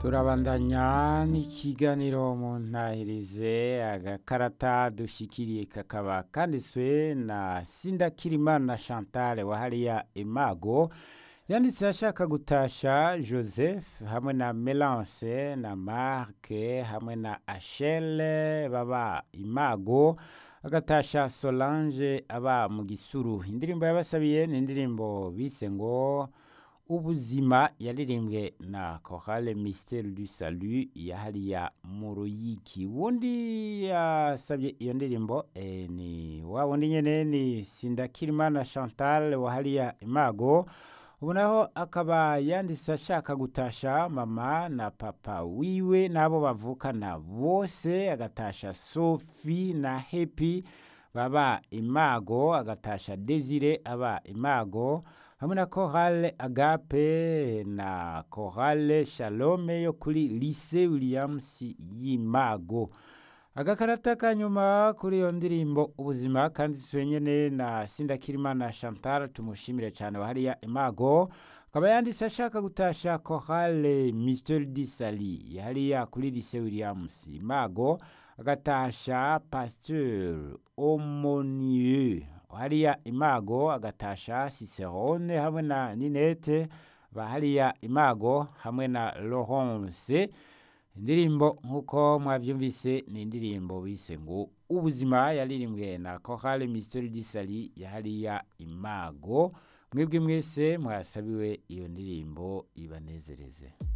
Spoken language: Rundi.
turabandanya n'ikiganiro mu ntahirize agakarata dushikiriye kakaba kanditswe na sindakirimana chantal wa hariya imago yanditse ashaka gutasha joseph hamwe na melance na marke hamwe na ashele baba imago agatasha solange aba mu gisuru indirimbo yabasabiye ni indirimbo bise ngo ubuzima yaririmbwe na chorale mystère du salut ya hariya mu ruyiki wundi yasabye iyo ndirimbo eh, ni wa wundi nyene ni sindakirimana chantal wa hariya imago ubu naho akaba yanditse ashaka gutasha mama na papa wiwe n'abo bavukana bose agatasha sophie na happy baba imago agatasha desire aba imago hamwe na chorale agape na chorale shalome yo kuri lycée williams y'imago agakarata ka nyuma kuri iyo ndirimbo ubuzima kanditswe nyene na sindakirimana chantal tumushimire cyane wahariya imago akaba yanditse ashaka gutasha chorale mystère du sali yahariya kuri lycée williams imago agatasha pasteur omonieux hariya imago agatasha cicerone hamwe na ninete bahariya imago hamwe na laurence indirimbo nk'uko mwabyumvise ni indirimbo bise ngo ubuzima yaririmbwe na chorale mystère du sali yahariya imago mwebwe mwese mwasabiwe iyo ndirimbo ibanezereze